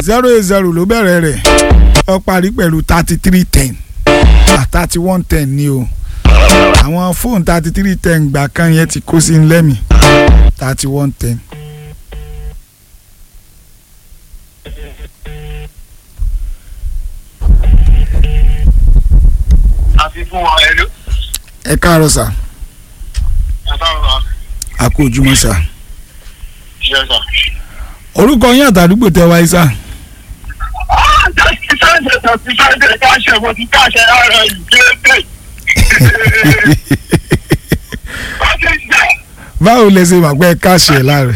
zero eight zero ló bẹ̀rẹ̀ rẹ̀ ó parí pẹ̀lú thirty three ten thirty one ten ni o àwọn fóònù thirty three ten gbà kan yẹn ti kó sí lẹ́mì thirty one ten. àfi fún wọn ẹlú. ẹ káàárọ̀ sà àtàwọn ọ̀rọ̀ a kú ojúmọ́ sà ṣe sà. orúkọ yín àtàdúgbò tẹ wáyé sà. sáńdẹ̀ tàbí sáńdẹ̀ káṣẹ̀ mo ti káṣẹ̀ ara yìí déédéé. wọ́n ti jà. báwo lẹ ṣe wà pé ẹ káàṣì ẹ láàrẹ.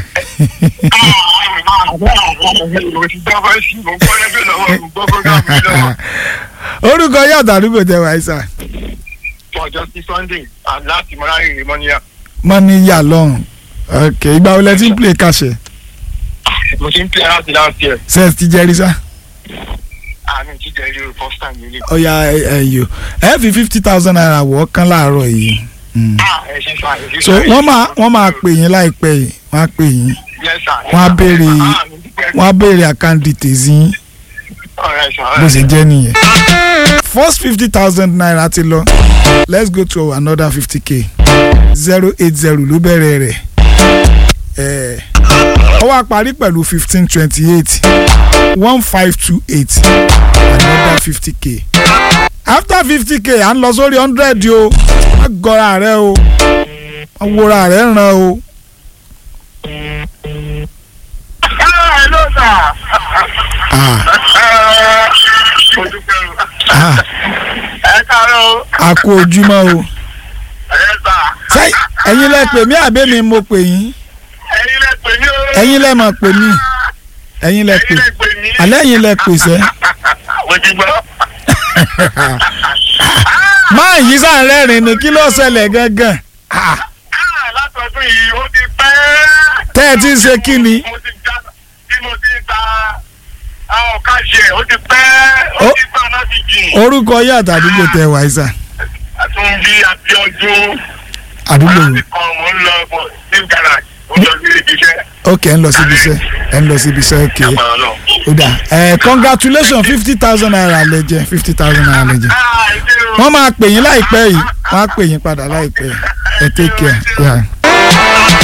mo ti gbọ́ fẹ́ sí mo gbọ́ lẹ́gbẹ̀ẹ́ lọ́wọ́ mo gbọ́ fẹ́ gàmí lọ́wọ́. orúkọ yín àtàdúgbò tẹ wáyé sà. ọjọ́ sí sunday láti mọ́ra ìrìn mọ́níyà. mọ́ ní yà lọ́hùn ok ìgbà wo lẹ ti ń play káàṣì mo ti ń pè láti láti ẹ̀. ṣe ti jẹ́rí sá. àmì jíjẹ ilé first time nílé. ọ̀ya ẹ̀yọ ẹ fi fifty thousand naira wọ̀ ọ́ kán láàárọ̀ yìí. Mm. ẹ ṣe sá ẹ ṣe so wọ́n máa wọ́n máa pè yín láìpẹ́ yìí wọ́n á pè yín wọ́n á béèrè wọ́n á béèrè account details yín bó ṣe jẹ́ nìyẹn. first fifty thousand naira ti lọ let's go to another fifty k zero eight zero ló bẹ̀rẹ̀ rẹ̀ ẹ̀ ó wá parí pẹ̀lú fifteen twenty eight one five two eight another fifty k after fifty k à ń lọ sórí hundred o má gọra rẹ o má wora rẹ ràn o. hello sir. Ah, mo dúpẹ́ o. ah, ẹ káàárọ̀ o. a kú ojúmọ́ o. ẹ sà. ṣé ẹ̀yin lẹ pè mí àbẹ́ mi mo pè yín ẹ̀yin lẹ pè mí o. ẹ̀yin lẹ mọ̀ pè mí ẹ̀yin lẹ pè ẹ̀yin lẹ pè mí. alẹ́ ẹ̀yin lẹ pè sẹ́. mo ti gbọ́. máa yí sáà rẹ́rìn ni kí ló ṣẹlẹ̀ gangan Ah, Ah, látọdún yìí ó ti pẹ́. tẹ́ ẹ ti ń ṣe kí ni mo ti já bí mo ti ń ta àwọn káṣẹ ó ti pẹ́ ó Ó- ti pẹ́ láti jìn. orúkọ yín àtàdúgbò tẹ wáyé sà àtúnbí Abíọ́dún àdúgbò láti kan mò ń lọ bọ̀ sí garage ó lọ sí ibi iṣẹ́. ok ẹ ń lọ síbi iṣẹ́ ẹ ń lọ síbi iṣẹ́ ok Àpàrọ̀ náà. ó dà ẹ congratulations fifty thousand naira lẹ jẹ fifty thousand naira lẹ jẹ Ah, ìdí o. wọ́n máa pè yín láìpẹ́ yìí wọ́n á pè yín padà láìpẹ́ yìí ẹ take care. Yeah.